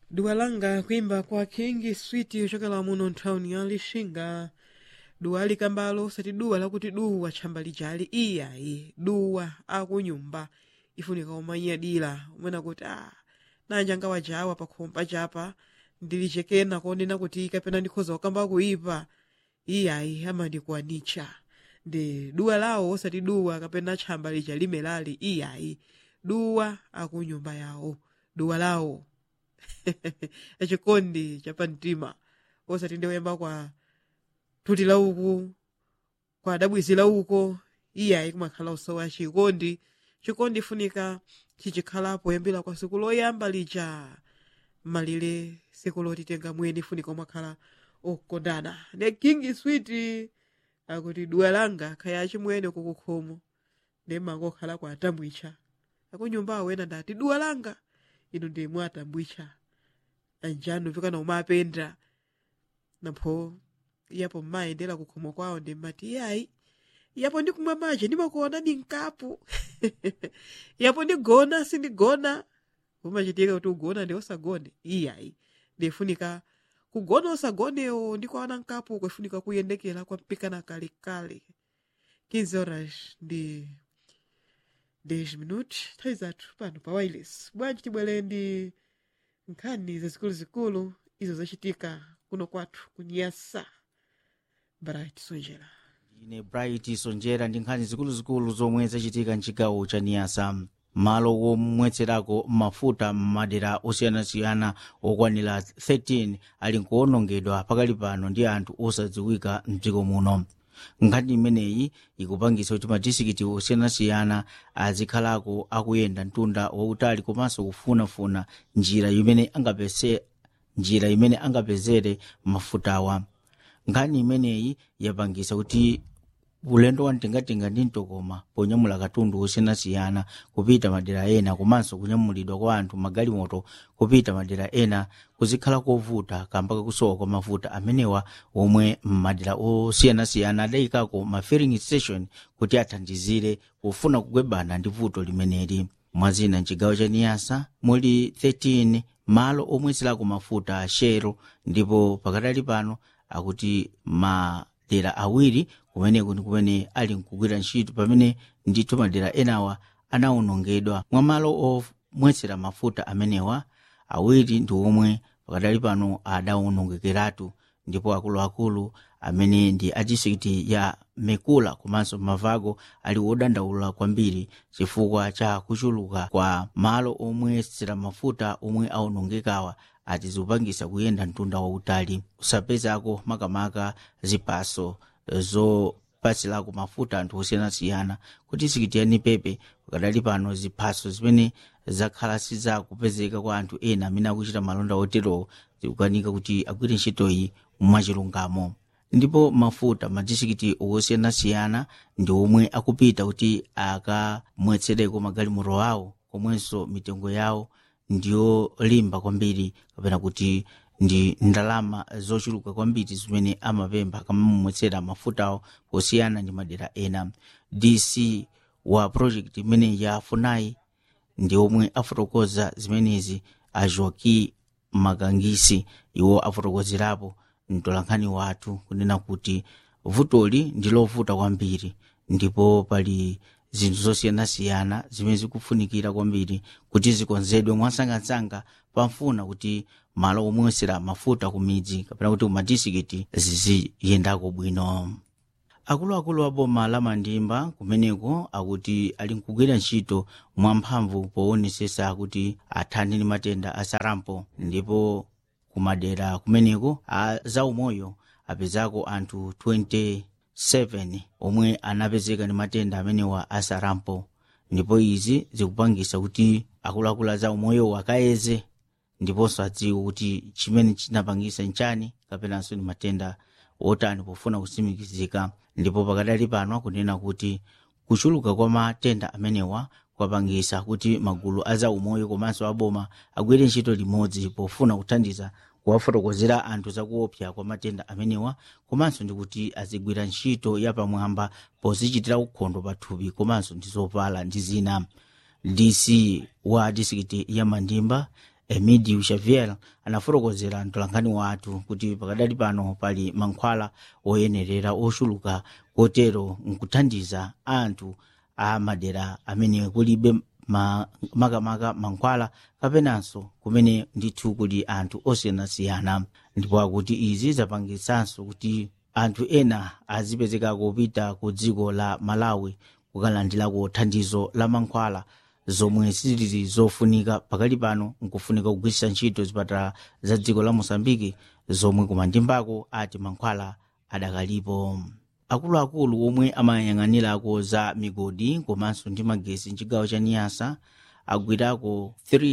duwa langa kuimba kwa king sweet ochokera muno nthawuni ya lixinga duwa likambalo osati duwa lakuti duwa tchamba lijali iyayi duwa akunyumba ifunika umanyadira umene kuti ah nanja ngawajawa pakhompa chapa ndilichekena konena kuti kapena ndikhoza kukamba kuipa iyayi amandikuwanitcha ndi duwa lawo osati duwa kapena tchamba lija limelali iyayi duwa akunyumba yawo duwa lawo echikondi chapamtima osati ndiwoyamba kwa thuti lauku kwa dabwizi lauko iyayi kumakhala usowa chikondi chikondi funika chichikhalapo yambira kwa siku loyamba lija malire siku lotitenga mweni funika umakhala okondana ne king sweet akuti duwa langa khaya chimwene kukukhomo ndemangokhala kwa atambwicha akunyumbawo ena ndati duwa langa ino ndimwe atambwicha anjanu vikana umapenda napho yapo mmayendera kukhomo kwawo ndimmati yayi yapo ndikumwa maji ndimakuona ni mkapu yapo ndigona sindigona umachitika kuti ugona ndi osagone iyayi ndifunika kugona osagonewo ndikuwana mkapu kwefunika kuyendekera kwampikana kalekale 15 horas ndi 10 minuti nthawi zathu pano pa wireless bwanji tibwere ndi nkhani zazikuluzikulu izo zachitika kuno kwathu kunyasa bright sonjera ine bright sonjera ndi nkhani zikuluzikulu zomwe zachitika mchigawo cha niyasa malo womwetserako mafuta m'madera osiyanasiyana okwanira 13 ali nkuwonongedwa pakali pano ndi anthu osadziwika mdziko muno nkhani imeneyi ikupangisa kuti madisikiti osiyanasiyana azikhalako akuyenda mtunda wautali komanso kufunafuna njira imene angapese njira imene angapezere mafutawa nkhani imeneyi yapangisa kuti ulendo wa mtengatenga ndi mtokoma ponyamula katundu osiyanasiyana kupita madera ena komanso kunyamulidwa kwa anthu magalimoto kupita madera ena kuzikhala kovuta kamba kakusowa kwa mafuta amenewa omwe madera osiyanasiyana adayikako ma filling station kuti athandizire kufuna kugwebana ndi vuto limeneli mwazina mchigawo cha niyasa muli 13 malo omwetserako mafuta a shell ndipo pakatali pano akuti madera awiri kumeneko ndi kumene ali nkugwira ntchito pamene ndithu madera enawa anawonongedwa mwa malo omwetsera mafuta amenewa awiri ndi omwe pakadali pano adawonongekeratu ndipo akuluakulu amene ndi a distrikiti ya mekula komanso mavago ali wodandaula kwambiri chifukwa cha kuchuluka kwa malo omwetsera mafuta omwe awonongekawa ati zikupangisa kuyenda mtunda wautali kusapezako makamaka zipaso zopatsilako mafuta anthu osiyanasiyana kuti sikiti ya nipepe pakadali pano ziphaso zimene zakhala sizakupezeka kwa anthu ena amene akuchita malonda oterowo zikukanika kuti agwire ntchitoyi mwachilungamo ndipo mafuta madistrikiti osiyanasiyana ndi omwe akupita kuti akamwetsereko magalimoto awo komwenso mitengo yawo ndiyolimba kwambiri kapena kuti ndi ndalama zochuluka kwambiri zimene amapempha akamamumwetsera mafutawo posiyana ndi madera ena dc wa project imene ya funai ndi omwe afotokoza zimenezi a joaki makangisi iwo afotokozerapo mtolankhani wathu kunena kuti vutoli ndi lovuta kwambiri ndipo pali zinthu zosiyanasiyana zimene zikufunikira kwambiri kuti zikonzedwe mwasangasanga pamfuna kuti malo omwesera mafuta ku midzi kapena kuti kumadisikiti ziziyendako bwino akuluakulu a boma la mandimba kumeneko akuti ali nkugwira ntchito mwamphamvu powonesesa kuti athane ndi matenda a sarampo ndipo kumadera kumeneko a zaumoyo apezako anthu 27 omwe anapezeka ndi matenda amenewa a sarampo ndipo izi zikupangisa kuti akuluakulu a zaumoyo akayeze ndiponso adziwe kuti chimene chinapangisa nchani kapenanso ndi matenda otani pofuna kutsimikizika ndipo pakadali pano akunena kuti kuchuluka kwa matenda amenewa kwapangisa kuti magulu a zaumoyo komanso aboma agwire ntchito limodzi pofuna kuthandiza kuwafotokozera anthu zakuopsa kwa matenda amenewa komanso ndi kuti azigwira ntchito yapamwamba pozichitira ukhondo pathupi komanso ndi zopala ndi zina dc wa distrikiti ya mandimba emidio xavier anafotokozera mtolankhani wathu kuti pakadali pano pali mankhwala oyenerera ochuluka kotero nkuthandiza anthu a madera amene kulibe ma- makamaka mankhwala kapenanso kumene ndithu kuli anthu osiyanasiyana ndipo akuti izi zapangitsanso kuti anthu ena azipezeka kupita ku dziko la malawi kukalandirako thandizo la mankhwala zomwe sizili zofunika pakali pano nkufunika kugwiritsa ntchito zipatala za dziko la mosambiki zomwe kumandimbako ati mankhwala adakalipo akuluakulu omwe amayang'anirako za migodi komanso ndi magesi mchigawo cha niyasa agwirako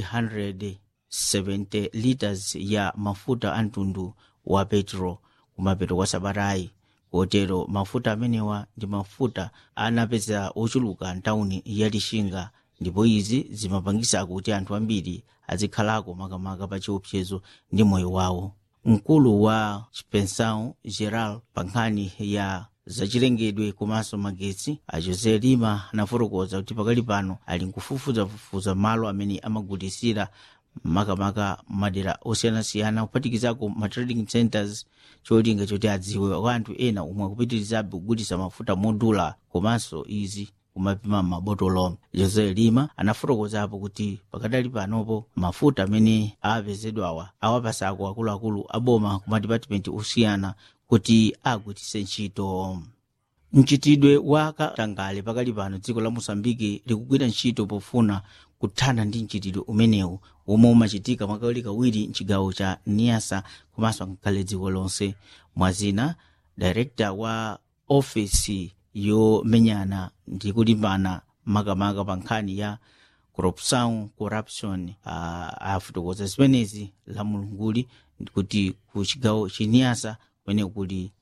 370 liters ya mafuta a mtundu wa petro kumapeto kwa sabatayi kotero mafuta amenewa ndi mafuta anapeza ochuluka ntawuni ya lixinga ndipo izi zimapangisa kuti anthu ambiri azikhalako makamaka pa chiopsezo ndi moyo wawo mkulu wa chipensao geral pa nkhani ya zachilengedwe komanso magetsi a jose lima anafotokoza kuti pakali pano ali nkufufuzafufuza malo amene amagulisira makamaka madera osiyanasiyana kuphatikizako ma trading centers cholinga choti adziwe kwa anthu ena omwe akupitirizabe kugulisa mafuta modula komanso izi kumapima mabotolo jose lima anafotokozapo kuti pakadali panopo mafuta amene apezedwawa awapasako akuluakulu aboma ku madipatimenti osiyana kuti agwiritse ntchito mchitidwe wa katangale pakali pano dziko la mosambiki likugwira ntchito pofuna kuthana ndi mchitidwe umenewu omwe umachitika mwakawirikawiri mchigawo cha niasa komanso ngakhale dziko lonse mwazina direkta wa ofesi yomenyana ndi kulimbana makamaka pa nkhani ya corruption corruption uh, afotokoza zimenezi la mulunguli kuti ku chigawo chiniasa kumene kuli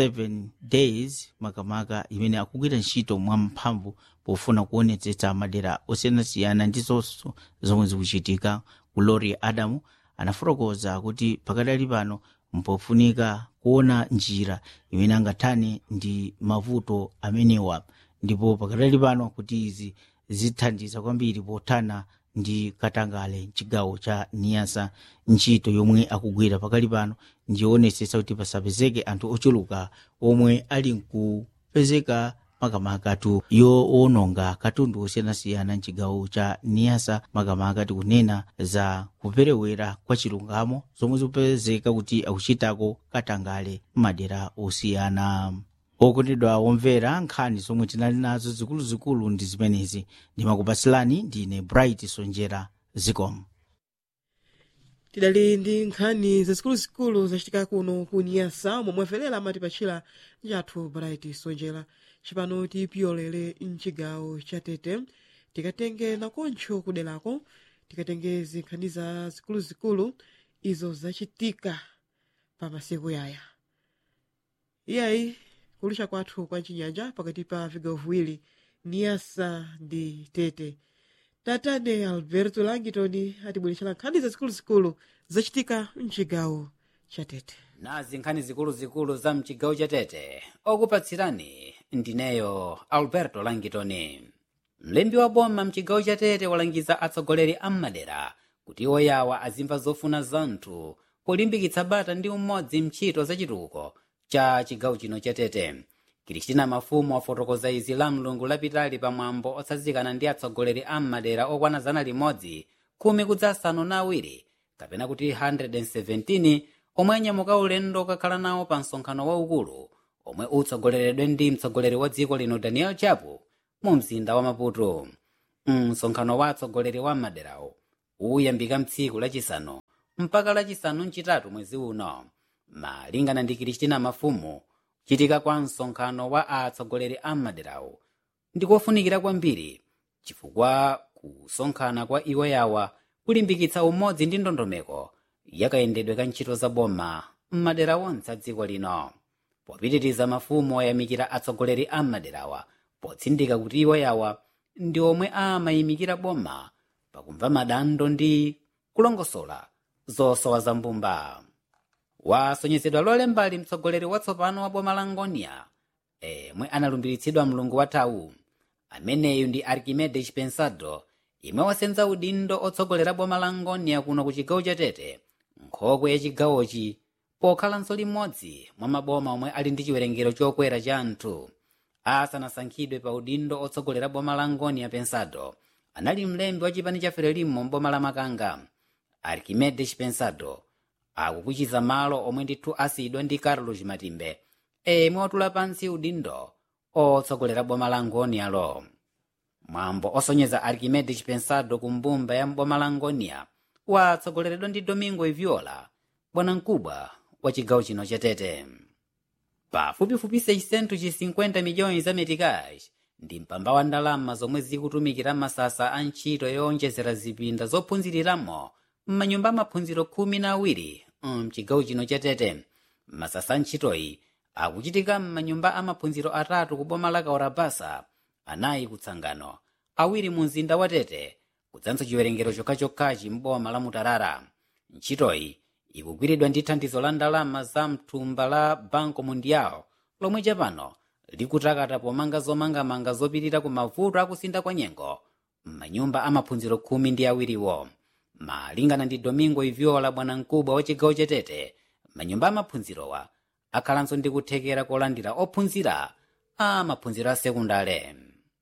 7 days makamaka imene akugwira ntchito mwamphamvu pofuna kuonetsetsa madera osiyanasiyana ndizonso zomwe zikuchitika ku lori adamu anafotokoza kuti pakadali pano mpofunika kuona njira imene angathane ndi mavuto amenewa ndipo pakadali pano kuti izi zithandiza kwambiri pothana ndi katangale mchigawo cha niyasa ntchito yomwe akugwira pakali pano ndionetsetsa kuti pasapezeke anthu ochuluka omwe ali nkupezeka makamakatu yoononga katundu osiyanasiyana mchigawo cha niyasa makamaka tikunena za kuperewera kwa chilungamo zomwe zikupezeka kuti akuchitako katangale m'madera osiyana okondedwa omvera nkhani zomwe tinali nazo zikuluzikulu ndi zimenezi ndimakupasilani ndine bright sonjera zikomo tidali ndi nkhani zazikuluzikulu zachitika kuno ku niyasa momwe afelera amatipachira njathu bright sonjera cipano tipyolere mchigawo cha tete tikatenge nakoncho kuderako tikatenge zinkhani za zikuluzikulu izo zachitika pa masiku yaya iyayi kulusha kwathu kwa chinyanja pakati pa vigawo viwiri niyasa ndi tete tatane alberto langitoni atibweretsera nkhani zazikuluzikulu zachitika mchigawo cha tete nazi nkhani zikuluzikulu za mchigawo cha tete okupatsirani ndineyo alberto langitoni mlembi wa boma mchigawo cha tete walangiza atsogoleri a m'madera kuti oyawa azimva zofuna zanthu polimbikitsa bata ndi umodzi mchito zachitukuko cha chigawo chino cha tete kristina mafumu wafotokoza izi la mlungu lapitali pamwambo otsazikana ndi atsogoleri a m'madera okwana zana limodzi khumi kudzasanu na awiri kapena kuti 117 omwe anyamuka ulendo okakhala nawo pa msonkhano waukulu omwe utsogoleredwe ndi mtsogoleri wa dziko lino daniel chapo mu mzinda wa maputo msonkhano wa atsogoleri wa maderawo uyambika mtsiku lachisanu mpaka lachisanu mchitatu mwezi uno malingana ndi kristina mafumu chitika kwa msonkhano wa atsogoleri a maderawo ndikofunikira kwambiri chifukwa kusonkhana kwa iwo yawa kulimbikitsa umodzi ndi ndondomeko yakayendedwe ka ntchito za boma m'madera onse a dziko lino popitiriza mafumu oyamikira atsogoleri a maderawa potsindika kuti iwo yawa ndi omwe amayimikira boma pakumva madando ndi kulongosola zosowa za mbumba wasonyezedwa lolembali mtsogoleri watsopano wa boma la ngonia emwe analumbiritsidwa mlungu wathawu ameneyu ndi archimedes pensado imwe wasenza udindo otsogolera boma la ngonia kuno ku chigawo cha tete nkhokwe ya chigawochi pokhalanso limodzi mwa maboma omwe ali ndi chiwerengero chokwera cha anthu asanasankhidwe pa udindo otsogolera boma la ngonia pensado anali mlembi wa chipani cha frelimo mboma la makanga archimedes pensado akukuchiza malo omwe ndithu asiyidwa ndi carlos matimbe emwe otula pansi udindo otsogolera boma la ngonialo mwambo osonyeza archimedes pensado ku mbumba ya mboma la ngonia watsogoleredwa ndi domingo iviola bwanamkubwa wa chigawo chino cha tete pafupifupi 650 miliyoni za metikazi ndi mpamba wa ndalama zomwe zikutumikira masasa a ntchito yowonjezera zipinda zophunziriramo m'manyumba amaphunziro khumi na awiri mchigawo chino cha tete masasa a ntchitoyi akuchitika m'manyumba amaphunziro atatu ku boma la kaorabasa anayi kutsangano awiri mu mzinda wa tete kudzanso chiwerengero chokhachokhachi m'boma la mutarara ntchitoyi ikugwiridwa ndi thandizo la ndalama za mthumba la banco mundial lomwe chapano likutakata pomanga zomangamanga zopirira ku mavuto akusinda kwa nyengo m'manyumba amaphunziro khumi ndi awiriwo malingana ndi domingo iviola bwanamkubwa wa chigawo cha tete manyumba amaphunzirowa akhalanso ndi kuthekera kolandira ophunzira a maphunziro a sekundale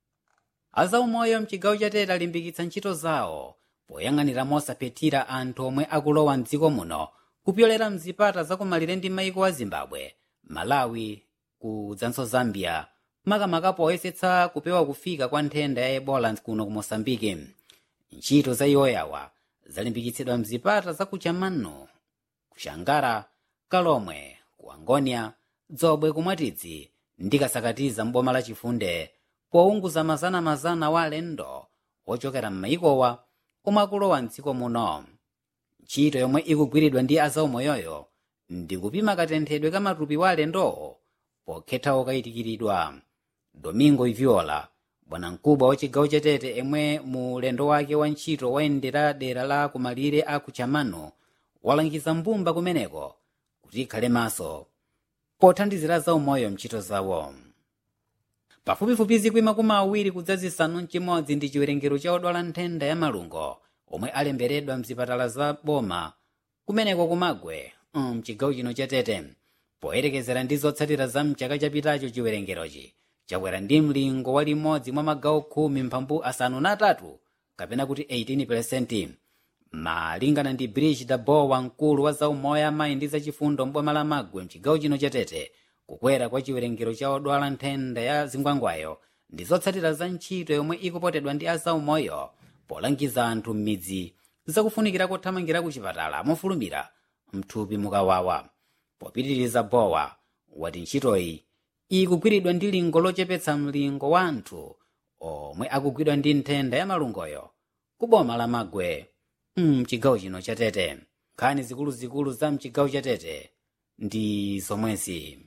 azaumoyo mchigawo cha tete alimbikitsa ntchito zawo poyang'anira mosaphethira anthu omwe akulowa mdziko muno kupyolera mzipata zakumalire ndi maiko a zimbabwe malawi kudzanso zambia makamaka poyesetsa kupewa kufika kwa nthenda ya ebola kuno ku mosambiki ntchito za iwoyawa zalimbikitsidwa mzipata za kuchamano kushangara kalomwe ku angonia dzobwe kumwatidzi ndi kasakatiza mboma la chifunde pounguza mazana-mazana wa alendo ochokera m'maikowa omwe akulowa mdziko muno ntchito yomwe ikugwiridwa ndi azaumoyoyo ndi kupima katenthedwe ka matupi wa alendowo pokhetha okayitikiridwa domingo iviola bwanamkubwa wa chigawo cha tete emwe mu ulendo wake wa ntchito wayendera dera la kumalire a kuchamano walangiza mbumba kumeneko kuti ikhale maso pothandizira zaumoyo mntchito zawo pafupifupi zikwi makumi awiri kudza zisanu mchimodzi ndi chiwerengero cha odwala nthenda ya malungo omwe alemberedwa mzipatala za boma kumeneko kumagwe mchigawo chino cha tete poyerekezera ndi zotsatira za mchaka chapitacho chiwerengerochi chakwera ndi mlingo wa limodzi mwa magawo khumi mphambu asanu na atatu kapena kuti 18 malingana ndi brigida bowa mkulu wa zaumoyo amayi ndi zachifundo mboma la magwe mchigawo chino cha tete kukwera kwa chiwerengero cha odwala nthenda ya zingwangwayo ndi zotsatira za ntchito yomwe ikupotedwa ndi azaumoyo polangiza anthu m'midzi zakufunikira kothamangira ku chipatala mofulumira mthupi mukawawa popitiriza bowa wati ntchitoyi ikugwiridwa ndi lingo lochepetsa mlingo wa anthu omwe akugwidwa ndi nthenda ya malungoyo ku boma la magwe mchigawo chino cha tete nkhani zikuluzikulu za mchigawo cha tete ndi zomwezi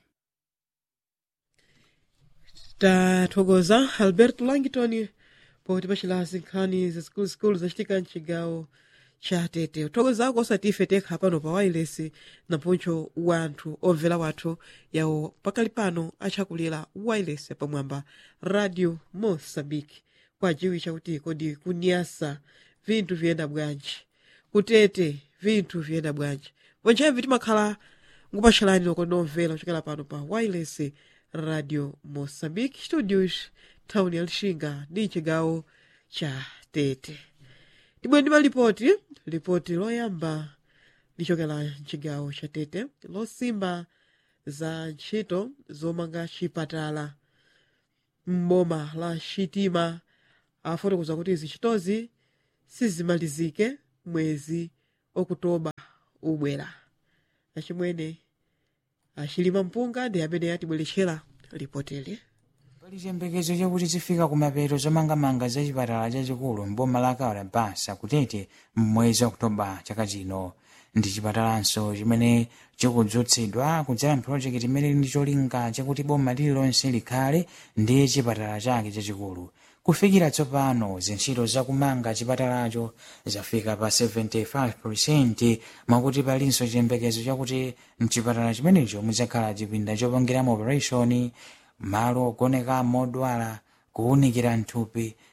tathokoza alberto langton poti pachilazi nkhani zikuluzikulu zachitika mchigawo cha tete uthokozako osatife tekha pano pa wailesi naponcho wanthu omvera wathu yawo pakali pano achakulira wailesi pamwamba radio mosambiki kwajiwitcha kuti kodi kunyasa vinthu viyenda bwanji kutete vinthu viyenda bwanji ponchevi timakhala ngupatchalani loko nomvera kuchokera pano pa wireless radio moçambique studios thawuni ya lixinga ndi chigawo cha tete tibwe ndi malipoti lipoti loyamba lichokera mchigawo cha tete losimba za ntchito zomanga chipatala m'boma la xitima afotokoza kuti izi ntchitozi sizimalizike mwezi okutoba ubwera achimwene achilima mpunga ndi amene atibweretchera lipoteli pali chiyembekezo chakuti zifika kumapeto zomangamanga za chipatala chachikulu mboma la kaorabasa kutete mmwezi okutoba chaka chino ndi chipatalanso chimene chikudzutsidwa kudzera mpulojekiti imene ndi cholinga chakuti boma lililonse likhale ndi chipatala chake chachikulu kufikira tsopano zintchito zakumanga chipatalacho zafika pa 75 mwakuti palinso chiyembekezo chakuti mchipatala chimenecho mudzakhala chipinda chopangiramo operation malo ogonekamo odwala kuwunikira nthupi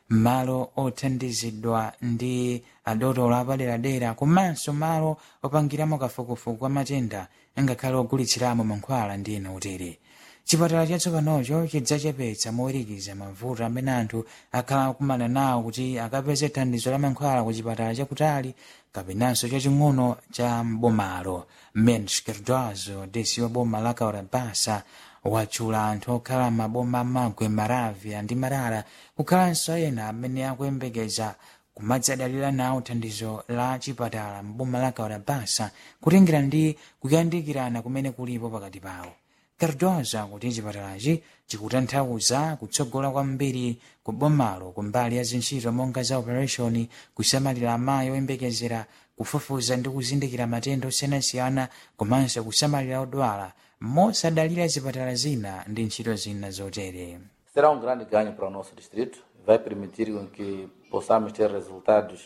malo othandizidwa ndi adotolo apaderadera komanso malo opangiramo kafukufuku kwa matenda ngakhale ogulitsiramo mankhwala ndi ena otere chipatala chatsopanocho chidzachepetsa mowirikiza mavuto amene anthu akhala akumana nawo kuti akapeze thandizo la mankhwala ku chipatala chakutali kapenanso chaching'ono cha mbomalo mens kerdozo desi wa boma la kaurabasa watchula anthu okhala maboma magwe maravya ndi marara kukhalanso ena amene akuyembekeza kumadzadalira nawo thandizo la chipatala mboma la kaurabasa kutengera ndi kuyandikirana kumene kulipo pakati pawo cardoza kuti chipatalachi chikutanthauza kutsogola kwambiri ku bomalo kumbali ya zintchito monga za operation kusamalira amayi oyembekezera kufufuza ndi kuzindikira matenda osiyanasiyana komanso kusamalira odwala mosadalira zipatala zina ndi ntchito zina zotere será um grande ganho para o nosso distrito, vai permitir com que possamos ter resultados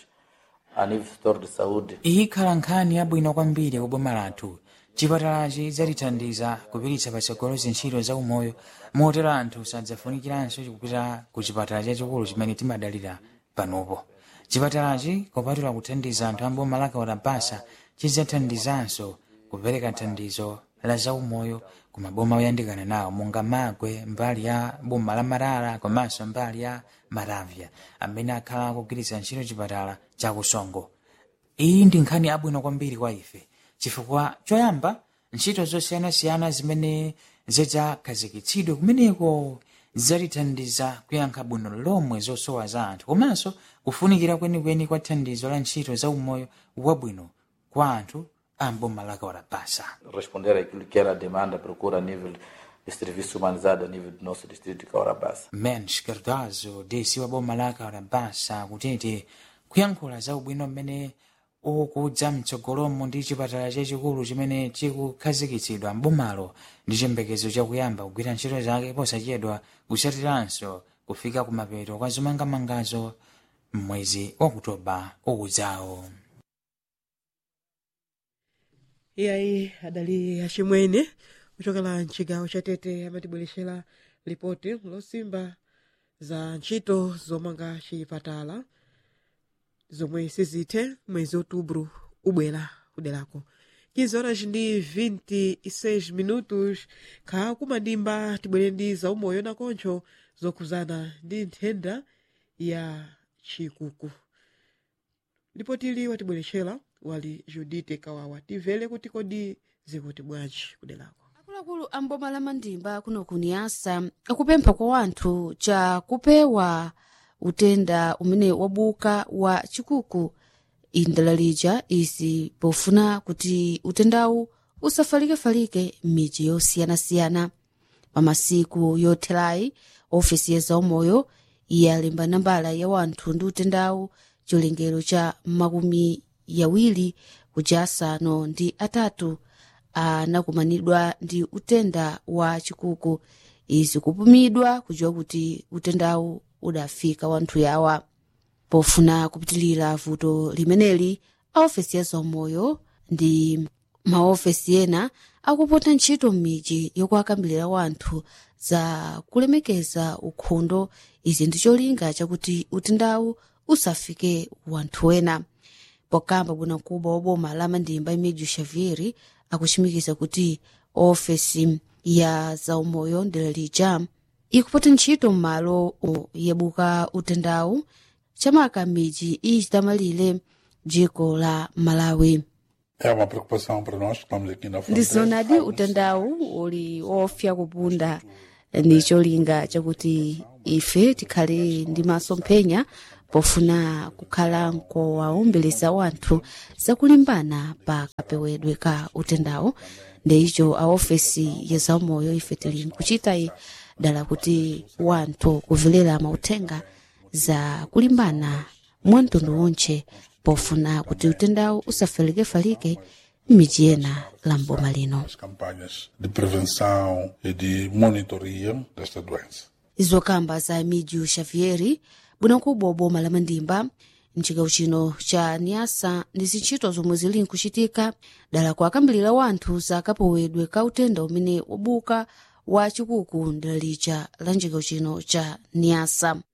a nível do setor de saúde ikhala nkhani yabwino kwambiri ku boma lathu chipatalachi chidzatithandiza kupititsa patsogolo zintchito za umoyo motero anthu sadzafunikiranso kupita ku chipatala chachikulu chimene timadalira panopo chipatalachi kopatula kuthandiza anthu amboma la kaurabasa chidzathandizanso kupereka thandizo la zaumoyo ku maboma oyandikana nawo monga magwe mbali ya boma la marara komanso mbali ya maravya amene akhala akugwiritsa ntchito chipatala chakusongo iyi ndi nkhani abwino kwambiri kwa ife chifukwa choyamba ntchito zosiyanasiyana zimene zidzakhazikitsidwe kumeneko zidzatithandiza kuyankha bwino lomwe zosowa za anthu komanso kufunikira kwenikweni kwa thandizo la ntchito za umoyo wabwino kwa anthu amboma la kaurabasa responder àquilo que era a demanda, a procura a nível de serviço humanizado a nível do nosso distrito de Caurabassa. mens cardozo desi wa boma la kaurabasa kutete kuyankhula za ubwino mmene ukudza mtsogolomo ndi chipatala chachikulu chimene chikukhazikitsidwa mbomalo ndi chiyembekezo chakuyamba kugwira ntchito zake posachedwa kusatiranso kufika kumapeto kwa zomangamangazo mwezi wa okutoba ukudzawo iyayi adali achimwene kuchokera mchigawo cha tete amatibweretsera ripoti losimba za ntchito zomanga chipatala zomwe sizithe mwezi outubro ubwera kuderako 15 horas ndi 26 minutos kha kumadimba tibwere ndi zaumoyo nakoncho zokhuzana ndi nthenda ya chikuku ripotili watibweretsera wali judite kawawa timvere kuti kodi zikuti bwanji kuderako akuluakulu amboma la mandimba kuno kuniyasa akupempha kwa wanthu cha kupewa utenda umene wabuka wa chikuku indalalicha izi pofuna kuti utendawu usafalike-falike m'midzi yosiyanasiyana pamasiku yotherayi ofesi ya zaumoyo yalemba nambala ya wanthu ndi utendawu chilengero cha makumi yawiri kuja asanu ndi atatu anakumanidwa ndi utenda wa chikuku izi kupumidwa kudziwa kuti utendawu udafika wanthu yawa pofuna kupitilira vuto limeneli aofesi ya zaumoyo ndi maofesi ena akupota ntchito m'midzi yokuakambirira wanthu za kulemekeza ukhondo izi ndi cholinga chakuti utendawu usafike wanthu ena pokamba bwanamkubwa wa boma la mandimba imidzi xavieri akuchimikiza kuti ofesi ya zaumoyo ndilelija ikupota ntchito m'malo yabuka utendawu chamaka midzi ichitamalire dziko la malawi É uma preocupação para nós que estamos aqui na fronteira. ndizonadi utendawu uli ofya kupunda ndi cholinga chakuti ife tikhale ndi masomphenya pofuna kukhala nkowaombeleza wanthu zakulimbana pa kapewedwe ka utendawu ndeicho aofesi ya zaumoyo ife tili nkuchitayi dala kuti wanthu kuvelera mauthenga za kulimbana mwamtundu wonche pofuna kuti utendawu usafalike-falike m'midzi ena la mboma lino As campanhas de prevenção e de monitoria desta doença. izokamba za midzi xavieri bwanamkubwa wa boma la mandimba mchigawo chino cha niasa ndi zintchito zomwe zili nkuchitika dala kuakambirira wanthu za kapewedwe ka utenda umene wabuka wa chikuku ndilalicha la mchigawo chino cha niasa